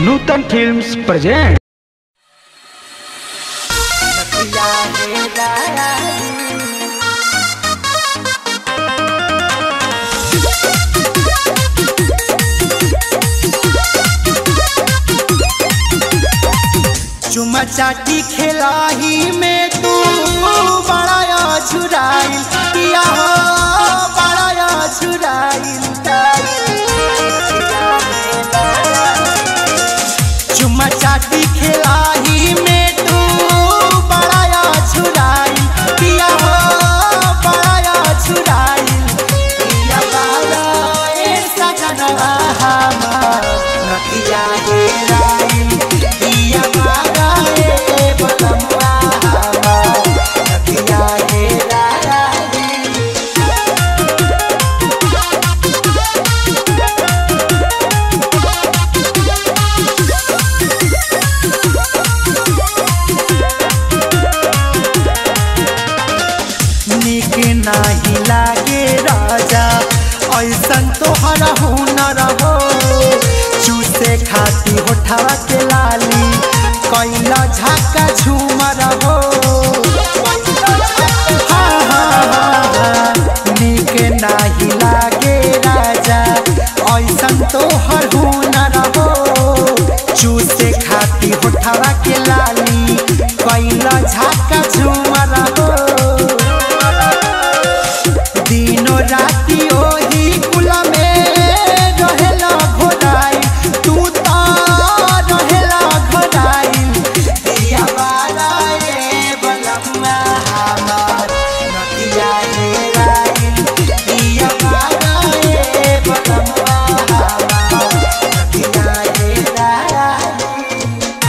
नूतन films present चुमा चाटी खेलाही में तू बड़ा छुराइल पिया हो बड़ा छुराइल चुमा चाटी खेलाही में तू बड़ा छुराइल पिया हो बड़ा छुराइल पिया बाला ए सजनवा हमार नकिया हेराइल पिया बाला ए बलमुआ हमार नकिया हेराइल निक नाही लागे राजा ऐसन तोहर हुनर हो चूसे खाती होठवा के लाली कैला झाका झूमर हो हाँ, हाँ, हाँ, हाँ, निक नाही लागे राजा ऐसन तोहर हुनर हो चूसे खाती होठवा के लाली कैला झाका झूमर हो दिनो राति ओही कुल में रहेला घोड़ाई तू तो रहेला घोड़ाई दिया बारा ए बलम्मा हमार नदिया ए राई दिया बारा ए बलम्मा हमार नदिया ए राई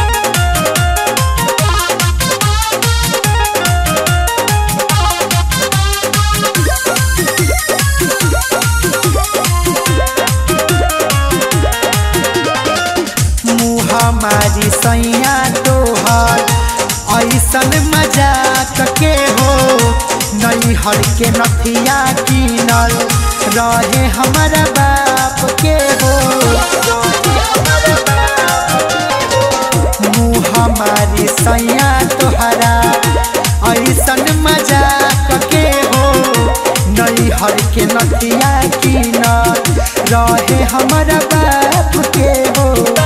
मुँह हमारी सैया तोहर ऐसन मजाक के हो नई हर के नथिया कीनल रहे हमारा बाप के हो मुँह हमारी सैया तोहरा ऐसन मजाक के हो नई हर के नथिया कीनल रहे हमारा बाप के हो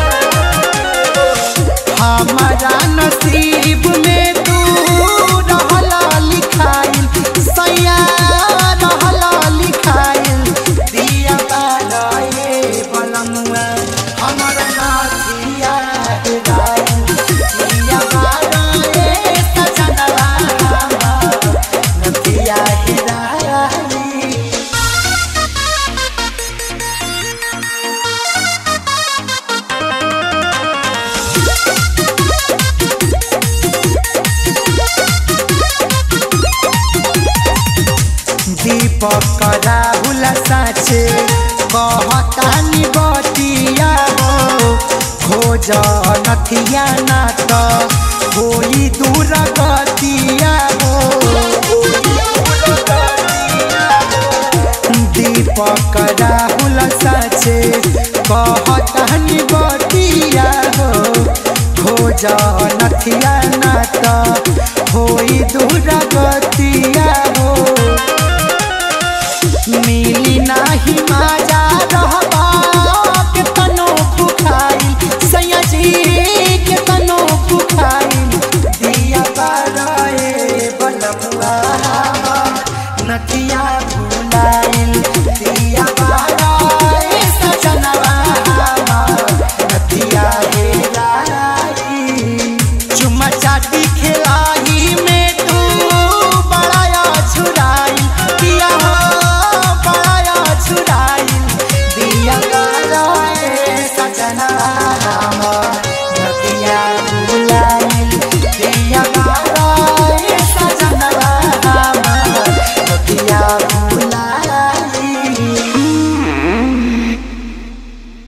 हमारा नसीब में तू रहला लिखाइल सैया रहला लिखाइल दिया बारा ए बलमुआ हमारा नाथिया हेराइल दिया बारा ए सजनवा हमार नथिया हेराइल दीपक राहुल साचे कहतानी बतिया हो खोज नथिया ना त होई दूर गतिया हो दीपक राहुल साचे कहतानी बतिया हो खोज नथिया ना त होई दूर गतिया हो मिली नाही माजा रहबा के तनो भुखाई सैया जी के तनो भुखाई दिया बाराए बनमुआ नथिया भुलाइल दिया बाराए सजनवा नथिया हेराई चुमा चाटी खेलाही में